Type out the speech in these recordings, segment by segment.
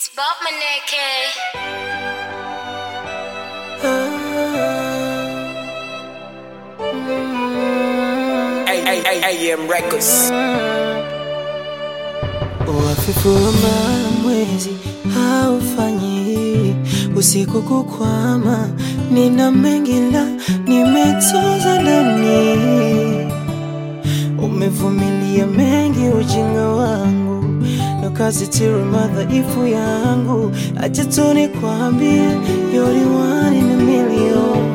It's Bob Maneke. AM Records. Uhafifu wa mara mwezi haufanyi usiku kukwama, nina mengi la nimetoza ndani, umevumilia mengi ujinga wangu na kazi tiru madhaifu yangu, acha tu nikwambie you're the one in a million,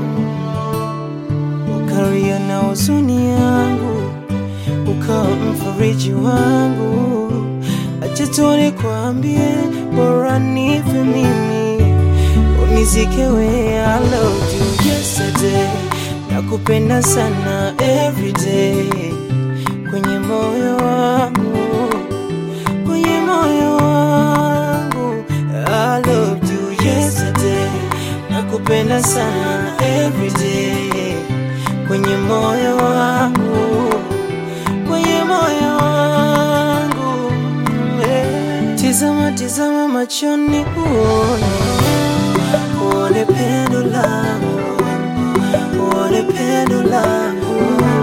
ukaria na huzuni yangu ukawa mfariji wangu, acha tu nikwambie, bora nife mimi unizike we. I loved you yesterday, nakupenda sana everyday, kwenye moyo wangu, kwenye moyo wangu. I loved you yesterday, nakupenda sana everyday, kwenye moyo wangu kwenye moyo wangu eh. Tizama, tizama machoni uone, uone pendo langu, uone pendo langu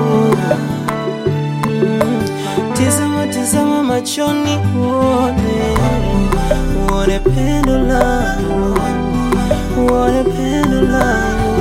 Mm. Tizama, tizama machoni uone, uone pendo langu, uone pendo langu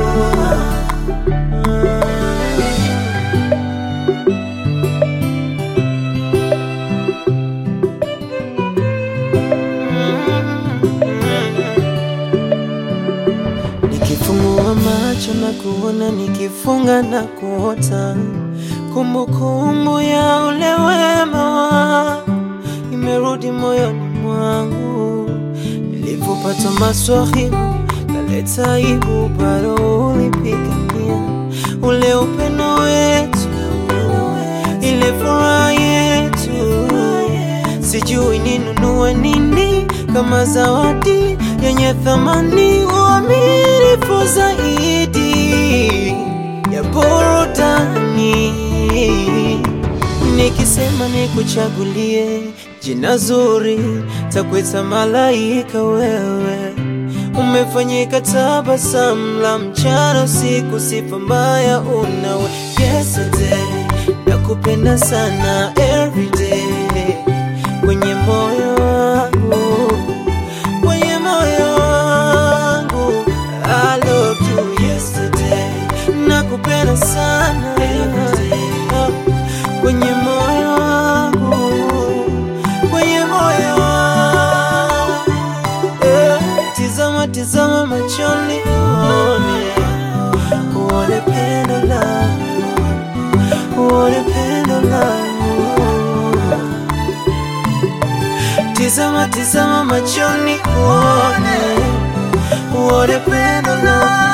Nikifungua macho na kuona, nikifunga na kuota, kumbukumbu ya ule wema wa imerudi moyoni mwangu. Nilipopata maswahibu kaleta aibu, bado ulipigania ule upendo wetu, ile furaha yetu. Sijui ninunue nini kama zawadi yenye thamani, uaminifu zaidi ya burudani. Nikisema nikuchagulie jina zuri, takwita malaika wewe. Umefanyika tabasamu la mchana usiku, sifa mbaya unawe. Yesterday nakupenda sana everyday kwenye moyo wangu, kwenye moyo wangu. I loved you yesterday, nakupenda sana everyday, kwenye moyo wangu, kwenye moyo wangu. Eh, Tizama, tizama machoni uone, uone pendo langu, uone pendo langu Tizama, tizama machoni uone, uone pendo langu